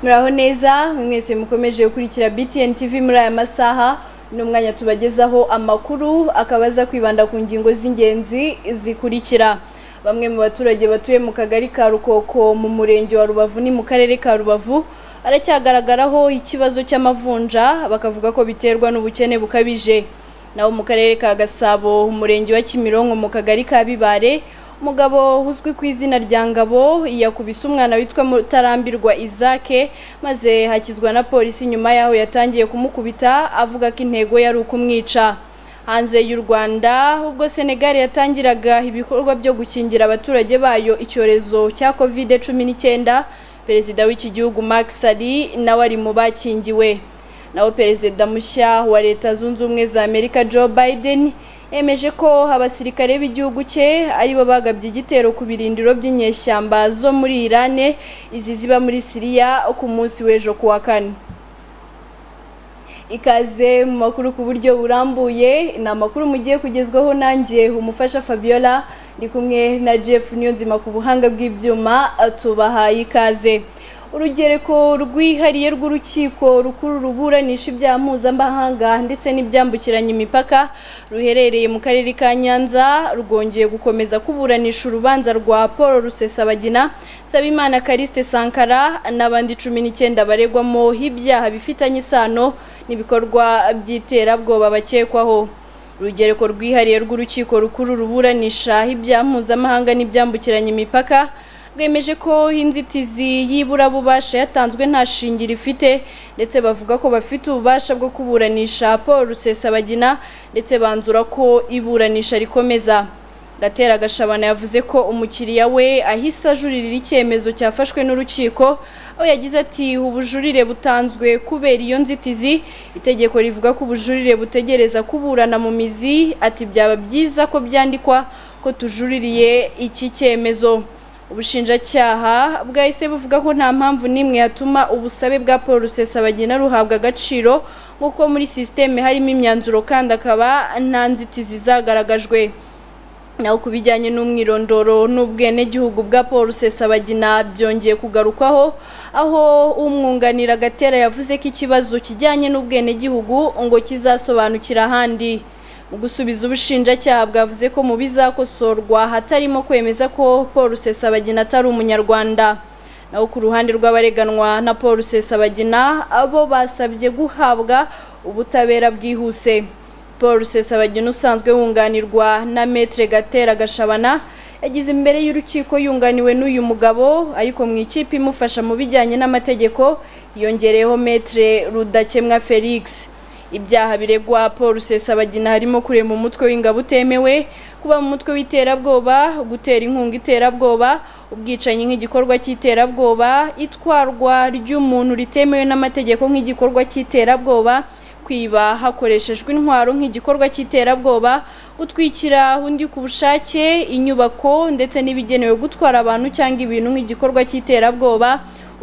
muraho neza mwese mukomeje gukurikira btn tv muri aya masaha ni umwanya tubagezaho amakuru akaba aza kwibanda ku ngingo z'ingenzi zikurikira bamwe mu baturage batuye mu kagari ka rukoko mu murenge wa rubavu ni mu karere ka rubavu aracyagaragaraho ikibazo cy'amavunja bakavuga ko biterwa n'ubukene bukabije naho mu karere ka gasabo umurenge wa kimironko mu kagari ka bibare umugabo uzwi ku izina rya ngabo yakubise umwana witwa mutarambirwa isake maze hakizwa na polisi nyuma yaho yatangiye kumukubita avuga ko intego yari ukumwica hanze y'u rwanda ubwo senegali yatangiraga ibikorwa byo gukingira abaturage bayo icyorezo cya covid cumi n'icyenda perezida w'iki gihugu Macky Sall nawe ari mu bakingiwe naho perezida mushya wa leta zunze ubumwe za amerika joe biden yemeje ko abasirikare b'igihugu cye aribo bagabye igitero ku birindiro by'inyeshyamba zo muri irane izi ziba muri siriya ku munsi w'ejo ku wa kane ikaze mu makuru ku buryo burambuye ni amakuru mugiye kugezwaho nanjye umufasha fabiola ndi kumwe na jeff niyonzima ku buhanga bw'ibyuma tubahaye ikaze urugereko rwihariye rw'urukiko rukuru ruburanisha ibyaha mpuzamahanga ndetse n'ibyambukiranya imipaka ruherereye mu karere ka nyanza rwongeye gukomeza kuburanisha urubanza rwa paul rusesabagina nsabimana kariste sankara n'abandi cumi n'icyenda baregwamo ibyaha bifitanye isano n'ibikorwa by'iterabwoba bakekwaho urugereko rwihariye rw'urukiko rukuru ruburanisha ibyaha mpuzamahanga n'ibyambukiranya imipaka bwemeje ko inzitizi y'iburabubasha yatanzwe nta shingiro ifite ndetse bavuga ko bafite ububasha bwo kuburanisha paul rusesabagina ndetse banzura ko iburanisha rikomeza gatera gashabana yavuze ko umukiriya we ahise ajurira icyemezo cyafashwe n'urukiko aho yagize ati ubujurire butanzwe kubera iyo nzitizi itegeko rivuga ko ubujurire butegereza kuburana mu mizi ati byaba byiza ko byandikwa ko tujuririye iki cyemezo ubushinjacyaha bwahise buvuga ko nta mpamvu n'imwe yatuma ubusabe bwa paul rusesabagina ruhabwa agaciro nk'uko muri sisiteme harimo imyanzuro kandi akaba nta nzitizi zagaragajwe naho ku bijyanye n'umwirondoro n'ubwenegihugu bwa paul rusesabagina byongeye kugarukwaho aho umwunganira agatera yavuze ko ikibazo kijyanye n'ubwenegihugu ngo kizasobanukira ahandi mu gusubiza ubushinjacyaha bwavuze ko mu bizakosorwa hatarimo kwemeza ko paul rusesabagina atari umunyarwanda naho ku ruhande rw'abareganwa na paul rusesabagina abo basabye guhabwa ubutabera bwihuse paul rusesabagina usanzwe wunganirwa na metre gatera gashabana yagize imbere y'urukiko yunganiwe n'uyu mugabo ariko mu ikipe imufasha mu bijyanye n'amategeko yongereyeho metre rudakemwa felix ibyaha biregwa paul rusesabagina harimo kurema umutwe w'ingabo utemewe kuba mu mutwe w'iterabwoba gutera inkunga iterabwoba ubwicanyi nk'igikorwa cy'iterabwoba itwarwa ry'umuntu ritemewe n'amategeko nk'igikorwa cy'iterabwoba kwiba hakoreshejwe intwaro nk'igikorwa cy'iterabwoba gutwikira undi ku bushake inyubako ndetse n'ibigenewe gutwara abantu cyangwa ibintu nk'igikorwa cy'iterabwoba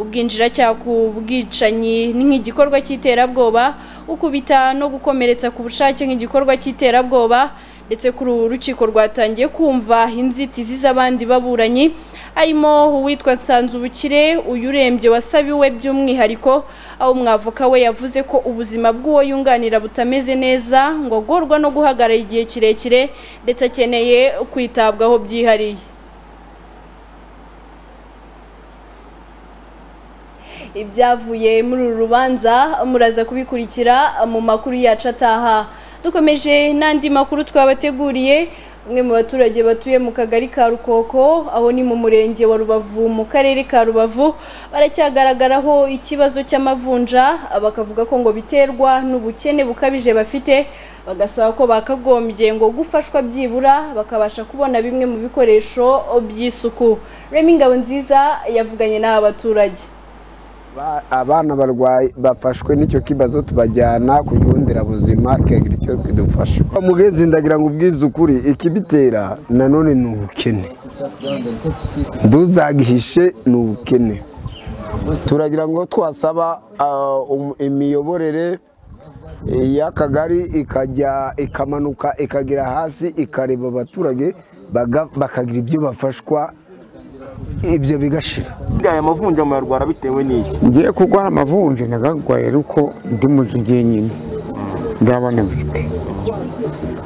ubwinjiracyaha ku bwicanyi nk'igikorwa cy'iterabwoba ukubita no gukomeretsa ku bushake nk'igikorwa cy'iterabwoba ndetse kuri ubu urukiko rwatangiye kumva inzitizi z'abandi baburanyi harimo uwitwa nsanzubukire uyu urembye wasabiwe by'umwihariko aho umwavoka we yavuze ko ubuzima bw'uwo yunganira butameze neza ngo agorwa no guhagarara igihe kirekire ndetse akeneye kwitabwaho byihariye ibyavuye muri uru rubanza muraza kubikurikira mu makuru yacu ataha dukomeje n'andi makuru twabateguriye umwe mu baturage batuye mu kagari ka rukoko aho ni mu murenge wa rubavu mu karere ka rubavu baracyagaragaraho ikibazo cy'amavunja bakavuga ko ngo biterwa n'ubukene bukabije bafite bagasaba ko bakagombye ngo gufashwa byibura bakabasha kubona bimwe mu bikoresho by'isuku remi ngabo nziza yavuganye n'aba baturage abana barwaye bafashwe n'icyo kibazo tubajyana ku kigo nderabuzima kikagira icyo kidufasha mugezi ndagira ngo ubwize ukuri ikibitera nanone ni ubukene ntuzagihishe ni ubukene turagira ngo twasaba imiyoborere y'akagari ikajya ikamanuka ikagera hasi ikareba abaturage bakagira ibyo bafashwa ibyo bigashira aya mavunja muyarwara bitewe n'iki ngiye kurwara amavunja nagagwaye ariko ndi muzu jyenyine ndabona bite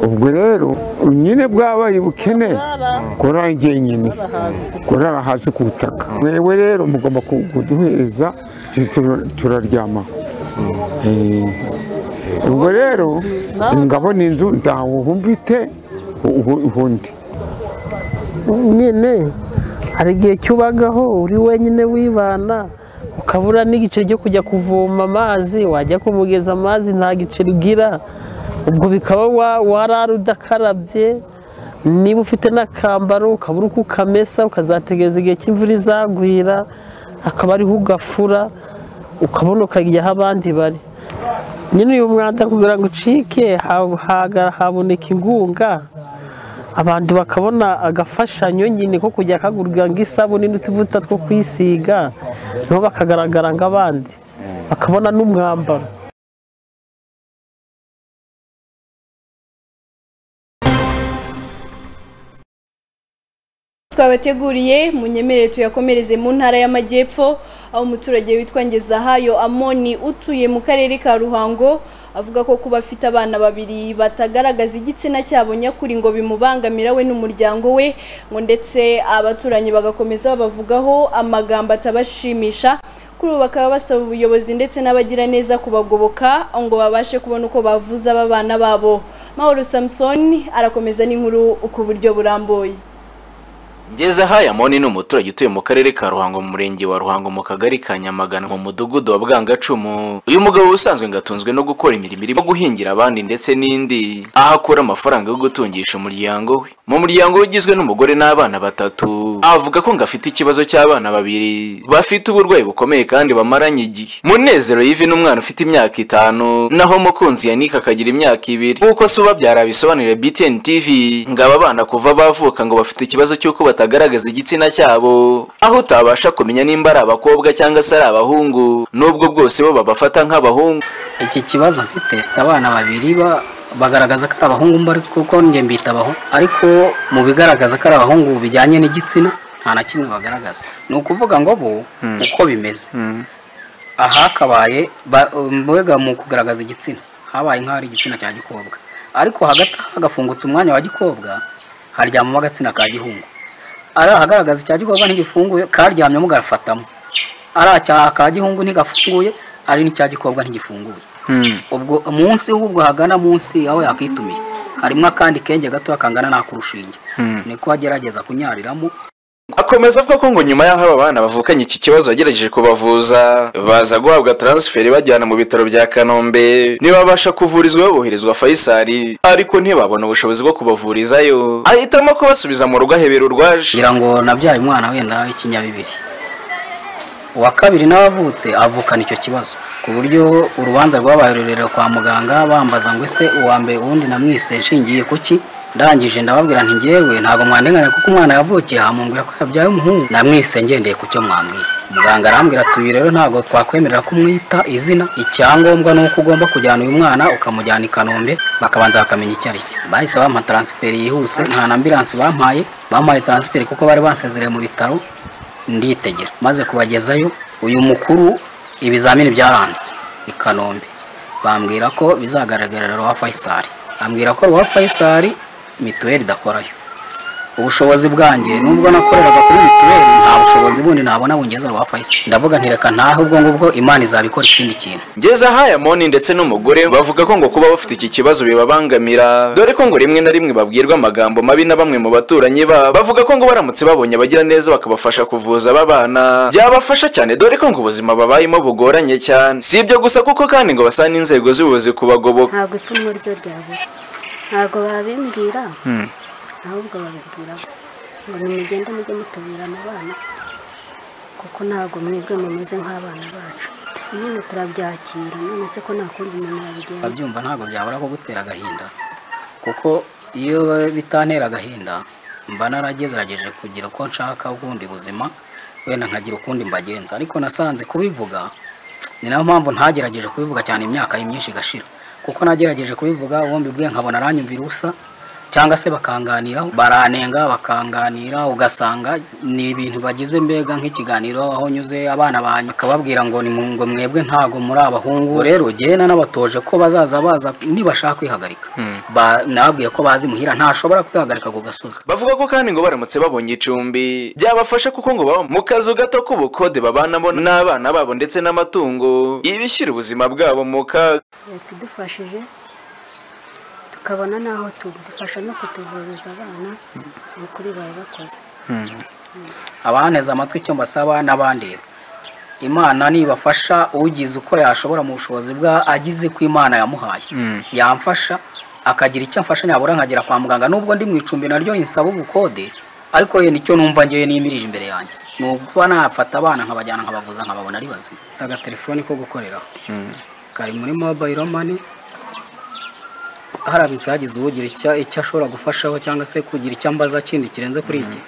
ubwo rero nyine bwabaye ubukene kurara jyenyine kurara hasi ku butaka mwewe rero mugomba ku- kuduhereza tu- tu- turaryama Eh, ubwo rero ngabona inzu ntawuhumvite uhundi nyine hari igihe cyubagaho uri wenyine wibana ukabura n'igiceri cyo kujya kuvoma amazi wajya kumugeza amazi nta giceri ugira ubwo bikaba wa- warara udakarabye niba ufite n'akambaro ukabura uko ukamesa ukazategereza igihe cy'imvura izagwira akaba ariho ugafura ukabona ukajya aho abandi bari nyine uyu mwanda kugira ngo ucike ha- haga- haboneka ingunga abantu bakabona agafashanyo nyine ko kujya kagurwa nk'isabune n'utuvuta two kwisiga nabo bakagaragara nk'abandi bakabona n'umwambaro twabateguriye munyemerere tuyakomereze mu ntara y'amajyepfo aho umuturage witwa ngezahayo amoni utuye mu karere ka ruhango avuga ko kuba afite abana babiri batagaragaza igitsina cyabo nyakuri ngo bimubangamira we n'umuryango we ngo ndetse abaturanyi bagakomeza babavugaho amagambo atabashimisha kuri ubu bakaba basaba ubuyobozi ndetse n'abagiraneza kubagoboka ngo babashe kubona uko bavuza aba bana babo mahoro samusoni arakomeza n'inkuru ku buryo burambuye Ngezahayo Amoni ni umuturage utuye mu karere ka Ruhango mu murenge wa Ruhango mu kagari ka Nyamagana mu mudugudu wa Bwangacumu. Uyu mugabo usanzwe ngatunzwe no gukora imirimo irimo guhingira abandi ndetse n'indi, aho akura amafaranga yo gutungisha umuryango we. Mu muryango we ugizwe n'umugore n'abana batatu, avuga ko ngafite ikibazo cy'abana babiri bafite uburwayi bukomeye kandi bamaranye igihe. Munezero Yves ni umwana ufite imyaka itanu, naho mukunzi Yannick akagira imyaka ibiri. Nk'uko se ubabyara bisobanurira BTN TV, ngo aba bana kuva bavuka ngo bafite ikibazo cy'uko batagaragaza igitsina cyabo aho utabasha kumenya nimba ari abakobwa cyangwa se ari abahungu n'ubwo bwose bo babafata nk'abahungu iki kibazo mfite mfite abana babiri ba- bagaragaza ko ari abahungu mba ariko kuko njye mbita abahungu ariko mu bigaragaza ko ari abahungu bijyanye n'igitsina nta na kimwe bagaragaza ni ukuvuga ngo bo uko bimeze aha hakabaye ba- mbega mu kugaragaza igitsina habaye nk'aho ari igitsina cya gikobwa ariko hagati aho hagafungutse umwanya wa gikobwa haryamamo agitsina ka gihungu ari ahagaragaza icya gikobwa ntigifunguye karyamyemo gafatamo ari aka ka gihungu ntigafunguye ari n'icya gikobwa ntigifunguye ubwo munsi ahubwo hagana munsi aho yakwitumiye harimo akandi kenge gato kangana n'akurushinge niko agerageza kunyariramo akomeza avuga ko ngo nyuma y'aho aba bana bavukanye iki kibazo yagerageje kubavuza baza guhabwa taransiferi bajyana mu bitaro bya kanombe ntibabasha kuvurizwa baboherezwa fayisari ariko ntibabona ubushobozi bwo kubavurizayo ahitamo kubasubiza mu rugo ahebera urwaje ngira ngo nabyaye umwana wenda w'ikinyabibiri uwa kabiri nawe avutse avukana icyo kibazo ku buryo urubanza rwabaye rurerure kwa muganga bambaza ngo ese uwa mbere uwundi namwise nshingiye ku ki ndangije ndababwira nti njyewe ntabwo mwandenganya kuko umwana yavukiye hamumbwira ko yabyaye umuhungu namwise ngendeye ku cyo mwambwiye muganga arambwira ati uyu rero ntabwo twakwemerera kumwita izina icyangombwa ni uko ugomba kujyana uyu mwana ukamujyana i kanombe bakabanza bakamenya icyo ari cyo bahise bampa taransiferi yihuse nta na ambiransi bampaye bampaye taransiferi kuko bari bansezereye mu bitaro nditegera maze kubagezayo uyu mukuru ibizamini byaranze i kanombe bambwira ko bizagaragarira ruwa fayisari ambwira ko ruwa fayisari mituweli idakorayo ubushobozi bwanjye nubwo nakoreraga kuri mituweli nta bushobozi bundi nabona bungeza ruwa fayisari ndavuga nti reka ntahe ubwo ngubwo imana izabikora ikindi kintu ngeze ahaye amoni ndetse n'umugore bavuga ko ngo kuba bafite iki kibazo bibabangamira dore ko ngo rimwe na rimwe babwirwa amagambo mabi na bamwe mu baturanyi babo bavuga ko ngo baramutse babonye abagira neza bakabafasha kuvuza aba bana byabafasha cyane dore ko ngo ubuzima babayemo bugoranye cyane si ibyo gusa kuko kandi ngo basaba n'inzego z'ubuyobozi kubagoboka ntabwo ipfunwe ryo ryabura ntabwo babimbwira ahubwo babibwira bo. ngo nimugende mujye mutuburana abana kuko ntabwo mwebwe mumeze nk'abana bacu nyine turabyakira none se ko nta kundi umuntu yabigenza ababyumva ntabwo byabura ko gutera agahinda kuko iyo bitantera agahinda mba naragerageje kugira uko nshaka ubundi buzima wenda nkagira ukundi mbagenza ariko nasanze kubivuga ni nayo mpamvu ntagerageje kubivuga cyane imyaka ye myinshi igashira kuko nagerageje kubivuga uwo mbibwiye nkabona aranyumvira ubusa cyangwa se bakanganiraho baranenga bakanganira ugasanga ni ibintu bagize mbega nk'ikiganiro aho nyuze abana banyu bakababwira ngo ni mu ngo mwebwe ntago muri abahungu rero jyewe nabatoje ko bazaza baza nibashaka kwihagarika Ba- nababwiye ko bazi muhira ntashobora kwihagarika ku gasozi bavuga ko kandi ngo baramutse babonye icumbi byabafasha kuko ngo baba mu kazu gato k'ubukode babanamo n'abana babo ndetse n'amatungo ibishyira ubuzima bwabo mu kaga leta idufashije tukabona n'aho tuba dufasha no kutuvuriza abana ukuri bari bakoze abanteze amatwi icyo mbasaba n'abandeba imana nibafasha ugize uko yashobora mu bushobozi bwa agize ko imana yamuhaye yamfasha akagira icyo amfasha nyabura nkagera kwa muganga nubwo ndi mu icumbi naryo rinsaba ubukode ariko ye nicyo numva ngewe nimirije imbere yanjye ni ukuba nafata abana nkabajyana nkabavuza nkababona ari bazima agatelefoni ko gukoreraho kari muri mobayiro mani haramutse hagize ugira icyo icyo ashobora gufashaho cyangwa se kugira icyo ambaza kindi kirenze kuri iki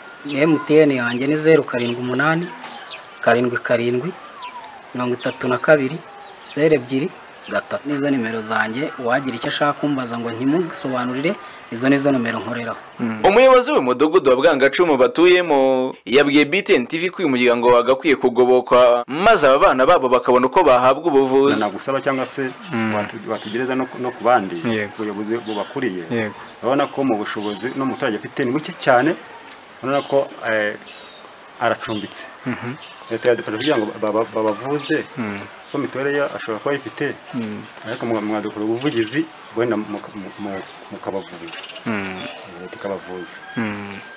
emutiyeni yanjye ni zeru karindwi umunani karindwi karindwi mirongo itatu na kabiri zeru ebyiri gatatu nizo nimero zanjye uwagira icyo ashaka kumbaza ngo ntimusobanurire izo nizo nimero nkoreraho umuyobozi w'umudugudu wa bwangacumu batuyemo yabwiye btn tv ko uyu muryango wagakwiye kugobokwa maze aba bana babo bakabona uko bahabwa ubuvuzi nagusaba cyangwa se watu- watugereza no ku- no ku bandi Yego. ku buyobozi bubakuriye Yego. urabona ko mu bushobozi n'umuturage afite ni buke cyane urabona ko eh, aracumbitse leta yadufasha kugira ngo ba- ba- babavuze ko mituweli ye ashobora kuba ayifite ariko mwa- mwadukora ubuvugizi wenda muka- mu- mu- mukabavuza Eh, tukabavuza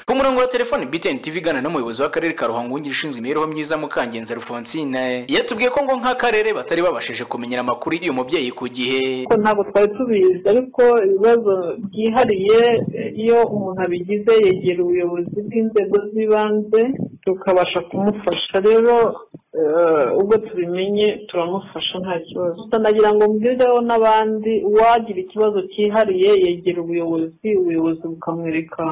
ku murongo wa telefoni btn tv igana n'umuyobozi w'akarere ka ruhango wungirije ushinzwe imibereho myiza mukangenza rufonsine yatubwiye ko ngo nk'akarere batari babashije kumenyera amakuru y'uyu mubyeyi ku gihe ko ntabwo twari tubizi ariko ibibazo byihariye eh, iyo umuntu abigize yegera ubuyobozi bw'inzego z'ibanze tukabasha kumufasha rero eh, ubwo tubimenye turamufasha nta kibazo Gusa nagira ngo mbwireho n'abandi uwagira ikibazo cyihariye yegera ubuyobozi ubuyobozi bukamwereka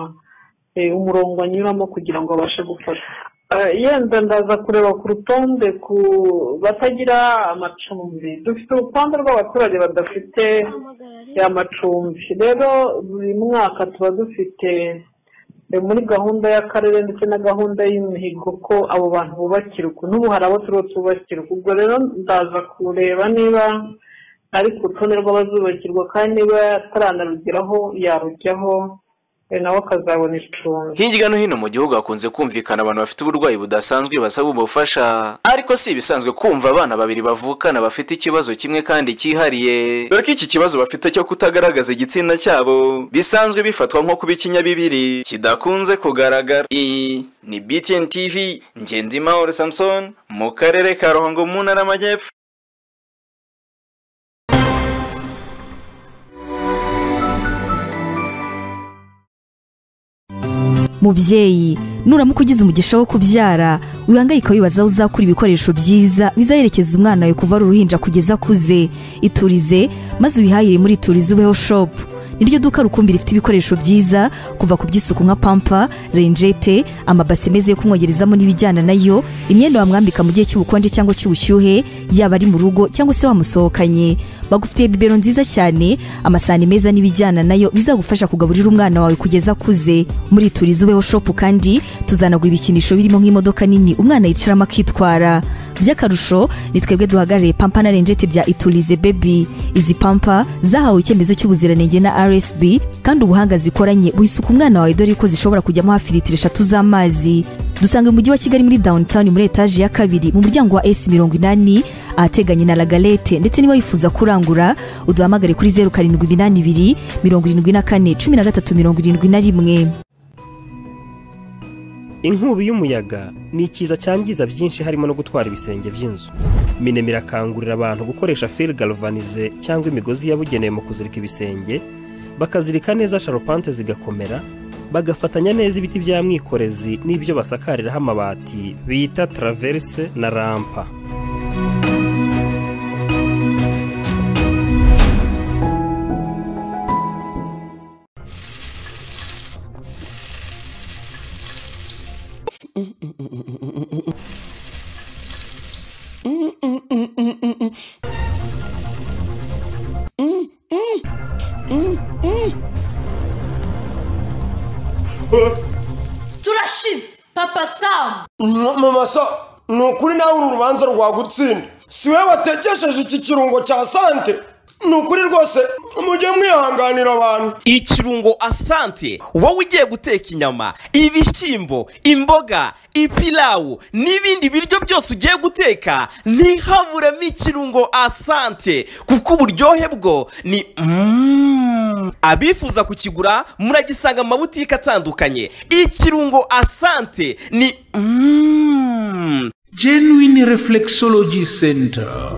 eh, umurongo anyuramo kugira ngo abashe gufasha Eh, yenda ndaza kureba ku rutonde ku batagira amacumbi dufite urutonde rw'abaturage badafite amacumbi rero buri mwaka tuba dufite eh, muri gahunda y'akarere ndetse na gahunda y'imihigo ko abo bantu bubakirwa n'ubu hari abo turiho tubakirwa ubwo rero ndaza kureba niba ari ku rutonde rw'abazubakirwa kandi niba ataranarugeraho yarujyaho eh, nawe akazabona icumbi hirya no hino mu gihugu hakunze kumvikana abantu bafite uburwayi budasanzwe basaba ubufasha ariko si ibisanzwe kumva abana babiri bavukana bafite ikibazo kimwe kandi cyihariye dore ko iki kibazo bafite cyo kutagaragaza igitsina cyabo bisanzwe bifatwa nko kuba ikinyabibiri kidakunze kugaragara iyi ni btn tv ngendimahoro samson mu karere ka ruhango mu ntara y'amajyepfo mubyeyi nuramuka ugize umugisha wo kubyara wihangayika wibaza aho uzakura ibikoresho byiza bizaherekeza umwana wawe kuva ari uruhinja kugeza akuze iturize maze ubihahire muri iturize ubeho shopu niryo duka rukumbi rifite ibikoresho byiza kuva ku by'isuku nka pampa renjete amabase meza yo kumwogerezamo n'ibijyana nayo imyenda wamwambika mu gihe cy'ubukonje cyangwa cy'ubushyuhe yaba ari mu rugo cyangwa se wamusohokanye bagufitiye bibero nziza cyane amasahani meza n'ibijyana nayo bizagufasha kugaburira umwana wawe kugeza akuze muri turizi ubeho shopu kandi tuzanaguha ibikinisho birimo nk'imodoka nini umwana yicaramo akitwara by'akarusho ni twebwe duhagarariye pampa na renjete bya iturize bebi izi pampa zahawe icyemezo cy'ubuziranenge na rsb kandi ubuhanga zikoranye buhisuka umwana wawe dore ko zishobora kujyamo hafi litiro eshatu z'amazi dusanga mu mujyi wa kigali muri downtown muri etaje ya kabiri mu muryango wa s mirongo inani ahateganye na lagalete ndetse niba wifuza kurangura uduhamagare kuri zeru karindwi iminani ibiri mirongo irindwi na kane cumi na gatatu mirongo irindwi na rimwe inkubi y'umuyaga ni ikiza cyangiza byinshi harimo no gutwara ibisenge by'inzu minem irakangurira abantu gukoresha fil galvanize cyangwa imigozi yabugenewe mu kuzirika ibisenge bakazirika neza sharupante zigakomera bagafatanya neza ibiti bya mwikorezi n'ibyo basakariraho amabati bita traverse na rampa pasamu mama so ni ukuri nawe uru rubanza rwagutsinda si wowe watekesheje iki kirungo cya sante ni ukuri rwose mujye mwihanganira abantu ikirungo asante wowe ugiye guteka inyama ibishyimbo imboga ipilawu n'ibindi biryo byose ugiye guteka ntihaburemo ikirungo asante kuko uburyohe bwo ni Mm. abifuza kukigura muragisanga mu mabutike atandukanye ikirungo asante ni Mm. genuine reflexology center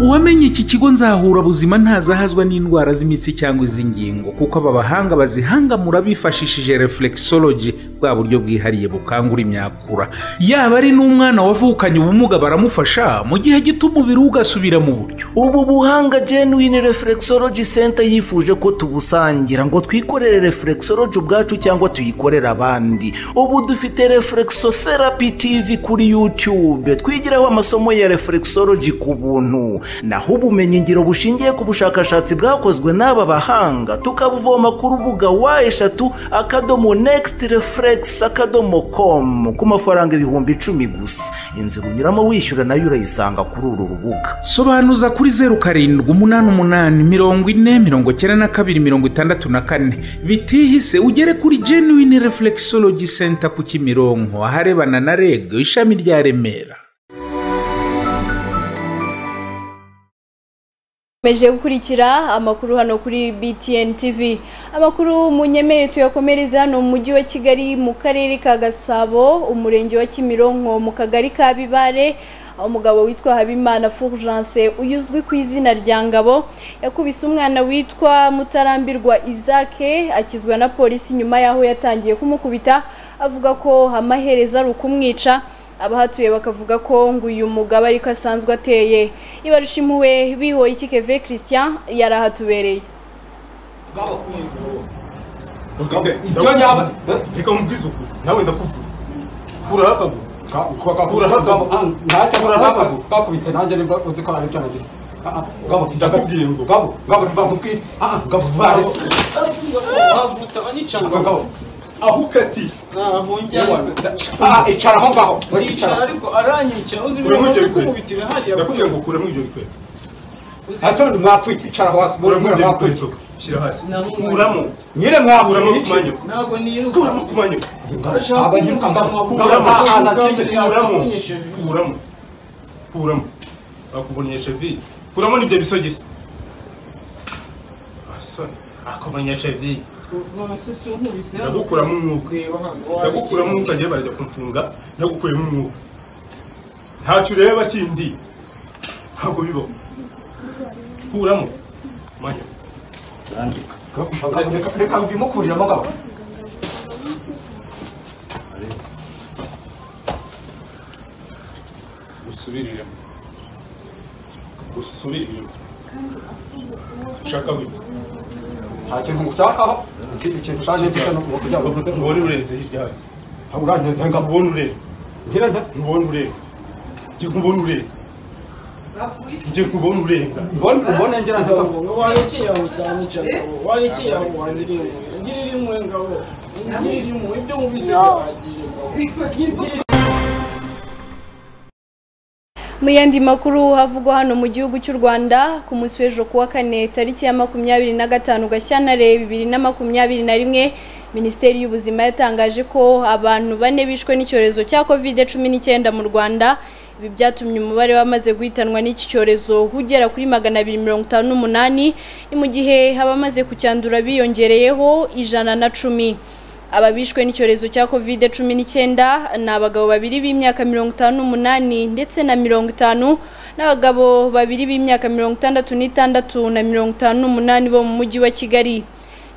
uwamenye iki kigo nzahurabuzima ntazahazwa n'indwara z'imitsi cyangwa iz'ingingo kuko aba bahanga bazihangamura bifashishije reflexology bwa buryo bwihariye bukangura imyakura yaba ari n'umwana wavukanye ubumuga baramufasha mu gihe gito umubiri we ugasubira mu buryo ubu buhanga genuine reflexology center yifuje ko tubusangira ngo twikorere reflexology ubwacu cyangwa tuyikorere abandi ubu dufite reflexotherapy tv kuri youtube twigiraho amasomo ya reflexology ku buntu naho ubumenyi ngiro bushingiye ku bushakashatsi bwakozwe n'aba bahanga tukabuvoma ku rubuga wa eshatu akadomo next reflex akadomo com ku mafaranga ibihumbi icumi gusa inzira unyuramo wishyura nayo urayisanga kuri uru rubuga sobanuza kuri zeru karindwi umunani umunani mirongo ine mirongo icyenda na kabiri mirongo itandatu na kane bitihise ugere kuri genuine reflexology center ku kimironko aharebana na reg ishami rya remera Meje gukurikira amakuru hano kuri BTN TV. Amakuru munyemere tuyakomereza hano mu mujyi wa Kigali mu karere ka Gasabo, umurenge wa Kimironko mu kagari ka Bibare. aho umugabo witwa Habimana Fulgence uyuzwi ku izina rya Ngabo yakubise umwana witwa Mutarambirwa Isaac akizwa na polisi nyuma y'aho yatangiye kumukubita avuga ko amahereza ari ukumwica abahatuye bakavuga ko ngo uyu mugabo ariko asanzwe ateye ibarushimuwe bihoye iki keve christian yari ahatubereye ibyo nyaba reka mubwize ukuri nawe ndakuvuye kuraho akaguru kuraho akaguru kuraho akaguru kakubite nanjye niba uzi ko ari byo nagize ngabo ndakubwiye ngo ngabo ngabo ntibamubwiye ngabo baretse bavuta banicana ngabo aho ukati icara aho ngaho uricara ariko aranyica uzi bimwe kumubitira hariya ndakubwiye ngo ukuremo ibyo bikweto hasi wenda mwapfuye icara hasi kuremo ibyo bikweto shyira hasi kuramo nyine mwakuramo ku manywa ntabwo niruka kuramo ku manywa abanyiruka ngabo kuramo ahantu akenshi kuramo kuramo kuramo bakuvunye cheville kuramo n'ibyo bisogisi akuvunye cheville ndagukuramo umwuka ndagukuramo umwuka agiye barajya kumfunga ndagukuyemo umwuka ntacyo ureba kindi ntabwo bibaho kuramo manya reka ngwimo kuriramo ngabo usubiriremo usubiriremo ushaka gute nta kintu ngushakaho ikindi kintu ushaka gisa n'ukuboko kugira ngo ntubone urenze hirya yawe ntabwo urangeze ngo ubone ureba ngira nta ntubone ureba njye nkubone ureba njye nkubone ureba mbone ubone ngira nta wari ikiyaho utanicaye wari ikiyaho wangiriye ngirira imwe ngabo ngirira imwe ibyo mubise bihagije mu yandi makuru havugwa hano mu gihugu cy'u rwanda ku munsi w'ejo kuwa kane tariki ya makumyabiri na gatanu gashyantare bibiri na makumyabiri na rimwe minisiteri y'ubuzima yatangaje ko abantu bane bishwe n'icyorezo cya covid cumi n'icyenda mu rwanda ibi byatumye umubare w'abamaze guhitanwa n'iki cyorezo ugera kuri magana abiri mirongo itanu n'umunani ni mu gihe abamaze kucyandura biyongereyeho ijana na cumi ababishwe n'icyorezo cya covid cumi n'icyenda ni abagabo babiri b'imyaka mirongo itanu n'umunani ndetse na mirongo itanu n'abagabo babiri b'imyaka mirongo itandatu n'itandatu na mirongo itanu n'umunani bo mu mujyi wa kigali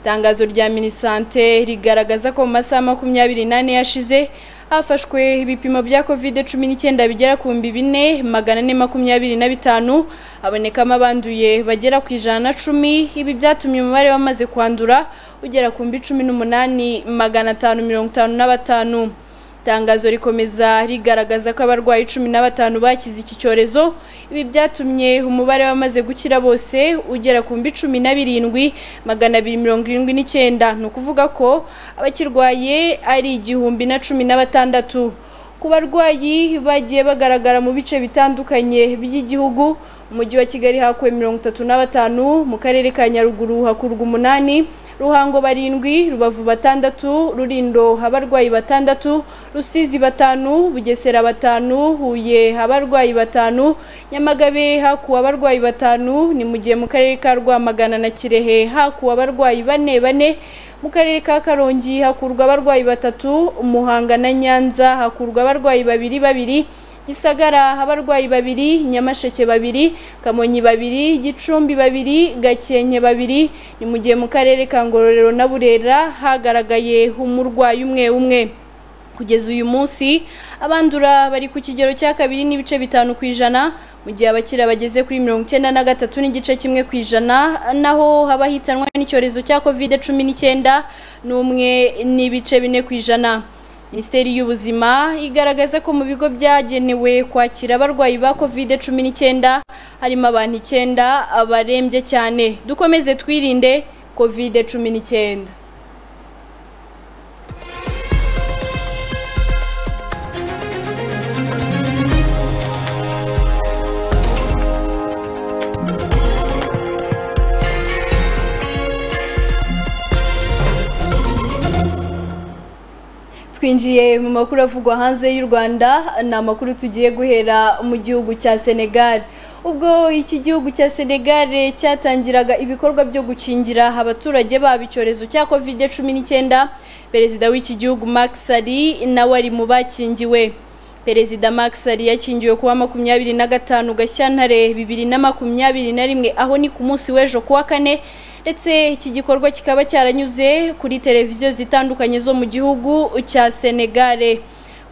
itangazo rya minisante rigaragaza ko mu masaha makumyabiri n'ane yashize hafashwe ibipimo bya covid cumi n'icyenda bigera ku bihumbi bine magana ane makumyabiri na bitanu habonekamo abanduye bagera ku ijana na cumi ibi byatumye umubare wamaze kwandura ugera ku bihumbi cumi n'umunani magana atanu mirongo itanu na batanu itangazo rikomeza rigaragaza ko abarwayi cumi na batanu bakize iki cyorezo ibi byatumye umubare w'abamaze gukira bose ugera ku mbi cumi na birindwi magana abiri mirongo irindwi n'icyenda ni ukuvuga ko abakirwaye ari igihumbi na cumi na batandatu ku barwayi bagiye bagaragara mu bice bitandukanye by'igihugu mu mujyi wa kigali hakuwe mirongo itatu na batanu mu karere ka nyaruguru hakurwa umunani ruhango barindwi rubavu batandatu rurindo abarwayi batandatu rusizi batanu bugesera batanu huye abarwayi batanu nyamagabe hakuwe abarwayi batanu ni mu gihe mu karere ka rwamagana na kirehe hakuwe abarwayi bane bane mu karere ka karongi hakurwa abarwayi batatu umuhanga na nyanza hakurwa abarwayi babiri babiri gisagara abarwayi babiri nyamasheke babiri kamonyi babiri gicumbi babiri gakenke babiri ni mu gihe mu karere ka ngororero na burera hagaragaye umurwayi umwe umwe kugeza uyu munsi abandura bari ku kigero cya kabiri n'ibice bitanu ku ijana mu gihe abakiriya bageze kuri mirongo icyenda na gatatu n'igice kimwe ku ijana naho haba hitanwa n'icyorezo cya kovide cumi n'icyenda n'umwe n'ibice bine ku ijana minisiteri y'ubuzima igaragaza ko mu bigo byagenewe kwakira abarwayi ba covid cumi n'icyenda harimo abantu icyenda barembye cyane dukomeze twirinde covid cumi n'icyenda twinjiye mu makuru avugwa hanze y'u Rwanda ni amakuru tugiye guhera mu gihugu cya Senegal ubwo iki gihugu cya Senegal cyatangiraga ibikorwa byo gukingira abaturage babo icyorezo cya covid cumi n'icyenda perezida w'iki gihugu Macky Sall nawe ari mu bakingiwe perezida Macky Sall yakingiwe kuwa makumyabiri na gatanu Gashyantare bibiri na makumyabiri na rimwe aho ni ku munsi w'ejo kuwa kane ndetse iki gikorwa kikaba cyaranyuze kuri televiziyo zitandukanye zo mu gihugu cya Senegale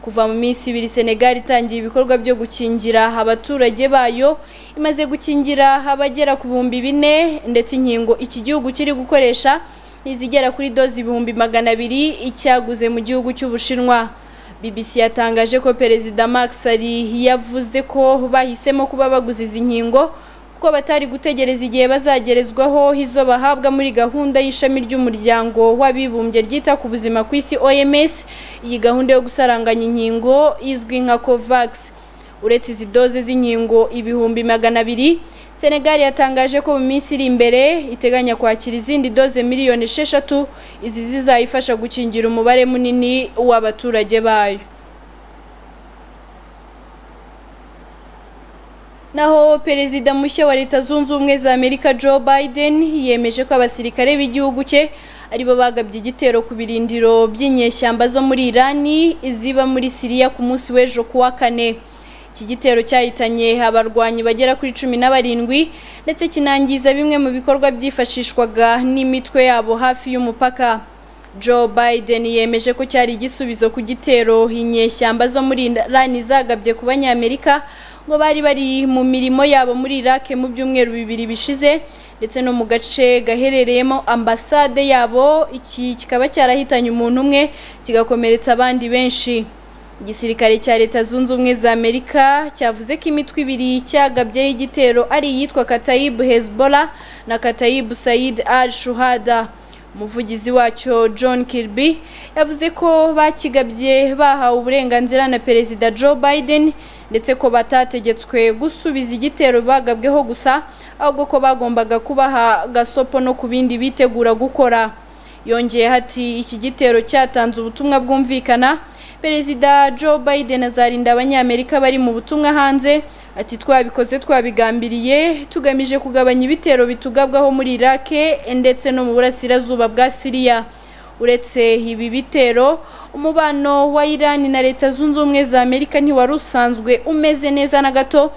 kuva mu minsi ibiri Senegal itangiye ibikorwa byo gukingira abaturage bayo imaze gukingira abagera ku bihumbi bine ndetse inkingo iki gihugu kiri gukoresha n'izigera kuri dozi ibihumbi magana abiri icyaguze mu gihugu cy'ubushinwa BBC yatangaje ko perezida Macky Sall yavuze ko bahisemo kuba baguze izi nkingo kuko batari gutegereza igihe bazagerezwaho izo bahabwa muri gahunda y'ishami ry'umuryango w'abibumbye ryita ku buzima ku isi OMS iyi gahunda yo gusaranganya inkingo izwi nka COVAX uretse izi doze z'inkingo ibihumbi magana abiri Senegal yatangaje ko mu minsi iri imbere iteganya kwakira izindi doze miliyoni esheshatu izi zizayifasha gukingira umubare munini w'abaturage bayo naho perezida mushya wa leta zunze ubumwe za amerika joe biden yemeje ko abasirikare b'igihugu cye aribo bagabye igitero ku birindiro by'inyeshyamba zo muri irani ziba muri siriya ku munsi w'ejo kuwa kane iki gitero cyahitanye abarwanyi bagera kuri cumi na barindwi ndetse kinangiza bimwe mu bikorwa byifashishwaga n'imitwe yabo hafi y'umupaka Joe Biden yemeje ko cyari igisubizo ku gitero inyeshyamba zo muri Irani zagabye ku banyamerika ngo bari bari mu mirimo yabo muri Iraq mu byumweru bibiri bishize ndetse no mu gace gaherereyemo ambasade yabo iki kikaba cyarahitanye umuntu umwe kigakomeretsa abandi benshi igisirikare cya leta zunze ubumwe za amerika cyavuze ko imitwe ibiri cyagabyeho igitero ari iyitwa katayibu hezbollah na katayibu sayid al shuhada umuvugizi wacyo john kirby yavuze ko bakigabye bahawe uburenganzira na perezida joe biden ndetse ko batategetswe gusubiza igitero bagabweho gusa ahubwo ko bagombaga kubaha gasopo no ku bindi bitegura gukora yongeye ati iki gitero cyatanze ubutumwa bwumvikana perezida joe biden azarinda abanyamerika bari mu butumwa hanze ati twabikoze twabigambiriye tugamije kugabanya ibitero bitugabwaho muri iraq ndetse no mu burasirazuba bwa siriya uretse ibi bitero umubano wa irani na leta zunze ubumwe za amerika ntiwari usanzwe umeze neza na gato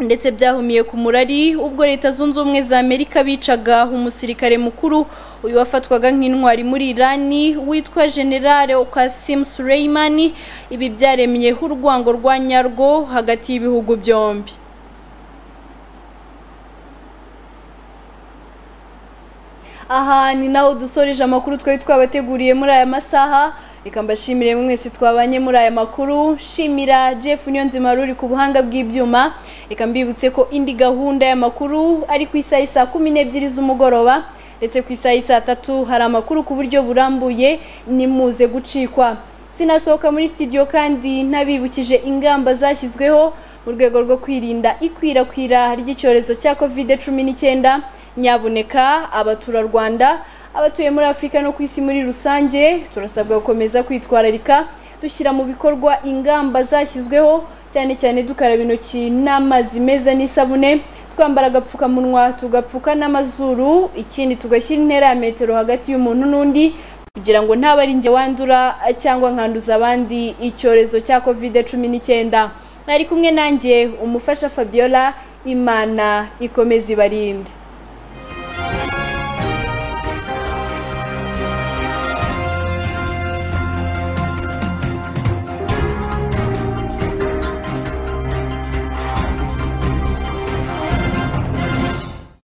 ndetse byahumiye ku murari ubwo leta zunze ubumwe za amerika bicaga umusirikare mukuru uyu wafatwaga nk'intwari muri irani witwa generale kasim suleimani ibi byaremye urwango rwa nyarwo hagati y'ibihugu byombi aha ni naho dusoreje amakuru twari twabateguriye muri aya masaha reka mbashimire mwese twabanye muri aya makuru shimira jeff niyonzima ruri ku buhanga bw'ibyuma reka mbibutse ko indi gahunda y'amakuru ari ku isaha y'i saa kumi n'ebyiri z'umugoroba ndetse ku isaha y'i saa tatu hari amakuru ku buryo burambuye nimuze gucikwa sinasohoka muri studio kandi ntabibukije ingamba zashyizweho mu rwego rwo kwirinda ikwirakwira ry'icyorezo cya covid cumi n'icyenda nyabuneka abaturarwanda abatuye muri afurika no ku isi muri rusange turasabwa gukomeza kwitwararika dushyira mu bikorwa ingamba zashyizweho cyane cyane dukaraba intoki n'amazi meza n'isabune twambara agapfukamunwa tugapfuka n'amazuru ikindi tugashyira intera ya metero hagati y'umuntu n'undi kugira ngo ntaba ari njye wandura cyangwa nkanduza abandi icyorezo cya covid cumi n'icyenda mwari kumwe nanjye umufasha fabiola imana ikomeze ibarinde